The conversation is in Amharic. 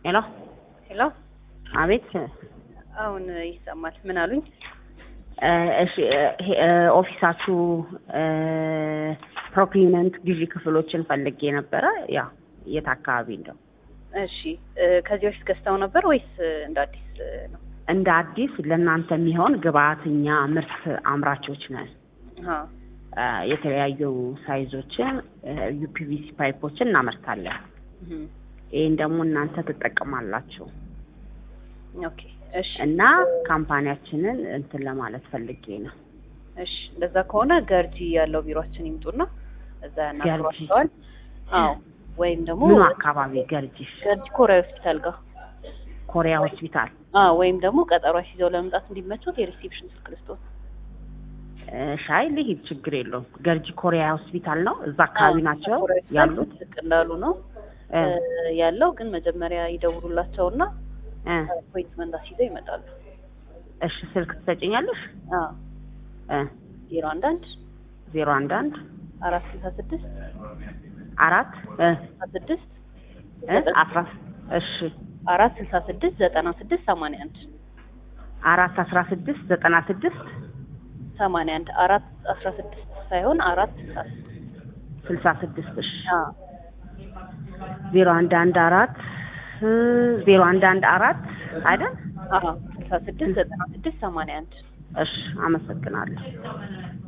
ሄሎ ሄሎ፣ አቤት። አሁን ይሰማል። ምን አሉኝ? እ እሺ እ ሄ- እ ኦፊሳችሁ እ ፕሮክሊነንት ግዢ ክፍሎችን ፈልጌ ነበረ። ያ የት አካባቢ እንደው እሺ፣ እ ከዚህ በፊት ገዝተው ነበር ወይስ እ እንደ አዲስ እ ነው? እንደ አዲስ ለእናንተ የሚሆን ግብአትኛ ምርት አምራቾች ነን። አዎ። እ የተለያዩ ሳይዞችን ዩፒቪሲ ፓይፖችን እናመርታለን። እም፣ ይህን ደግሞ እናንተ ትጠቀማላችሁ ኦኬ። እሺ፣ እና ካምፓኒያችንን እንትን ለማለት ፈልጌ ነው። እሺ። እንደዛ ከሆነ ገርጂ ያለው ቢሮአችን ይምጡና እዛ ያናግሯቸዋል። አዎ። ወይም ደግሞ ምኑ አካባቢ ገርጂሽ? ገርጂ ኮሪያ ሆስፒታል ጋር ኮሪያ ሆስፒታል። አዎ። ወይም ደግሞ ቀጠሮ ይዘው ለመምጣት እንዲመቹት የሪሴፕሽን ስልክ ልስጥዎት። እ ሻይ ልሂድ፣ ችግር የለውም። ገርጂ ኮሪያ ሆስፒታል ነው። እዛ አካባቢ አዎ፣ ናቸው ኮሪያ ሆስፒታል ያሉት። ዝቅ እንዳሉ ነው እ እ ያለው ግን መጀመሪያ ይደውሉላቸውና እ አፖይንትመንት አስይዘው ይመጣሉ። እሺ ስልክ ትሰጭኛለሽ? አዎ። እ ዜሮ አንድ አንድ ዜሮ አንድ አንድ አራት ስልሳ ስድስት አራት እ ስልሳ ስድስት እ አስራ እሺ አራት ስልሳ ስድስት ዘጠና ስድስት ሰማንያ አንድ አራት አስራ ስድስት ዘጠና ስድስት ሰማንያ አንድ አራት አስራ ስድስት ሳይሆን አራት ስልሳ ስድስት ስልሳ ስድስት እሺ አዎ ዜሮ አንድ አንድ አራት እ ዜሮ አንድ አንድ አራት አይደል? አዎ ስልሳ ስድስት ዘጠና ስድስት ሰማንያ አንድ እሺ አመሰግናለሁ።